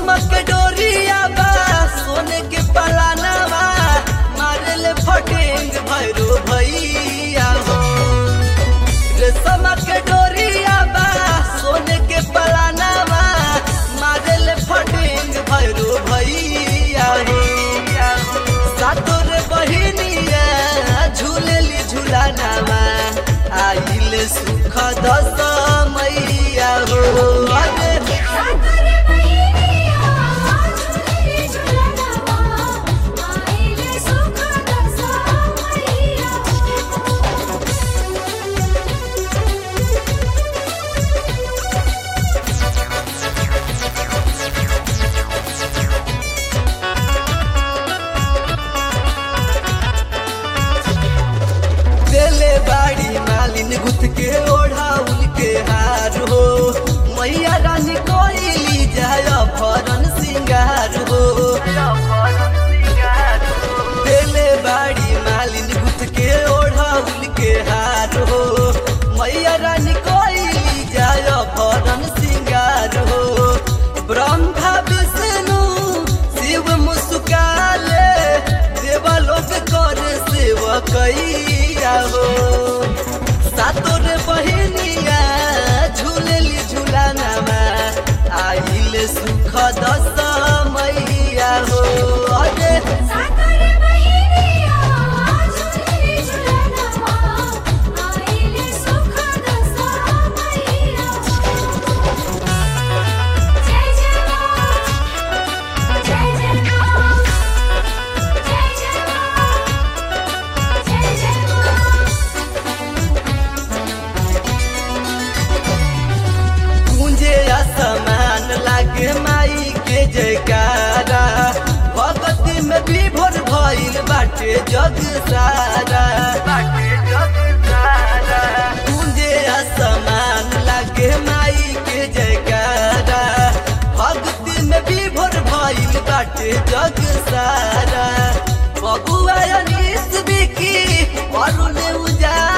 रेशम के डोरिया बा सोने के पलानवा मारल फटेंग भैरो भैया हो रेशम के डोरिया बा सोने के पलानवा मारल फटेंग भैरो भैया हो सातोर बहिनिया झूलेली झूलानावा आइल सुख दस मैया हो अरे सागर मैया झूले झूलनवा आइले सुख दसा मैया देले बाड़ी मालिन गुथ के ओढ़ाउल के हार हो मैया रानी कोइली जाय भरन सिंगार हो देले बाड़ी मालिन गुथ के ओढ़ाउल के हार हो मैया रानी कोइली जाय भरन सिंगार हो ब्रह्मा विष्णु शिव मुस्काले देवलोक कर सेवकैया हो सातोर बहिनिया झूलेली झूलानामा आइल सुख दस मैया हो अरे सागर मैया झूले झूलनवा आइले सुख दसा मैया जय जय मां जय जय मां जय जय मां जय जय मां गूंजे असमान लागे माई के जयकारा भगती में विभोर भइल बाटे जग सारा बाटे जग सारा गूंजे असमान लागे माई के जयकारा भगती में विभोर भइल बाटे जग सारा बबुआ अनीस बिकी अरुण उजा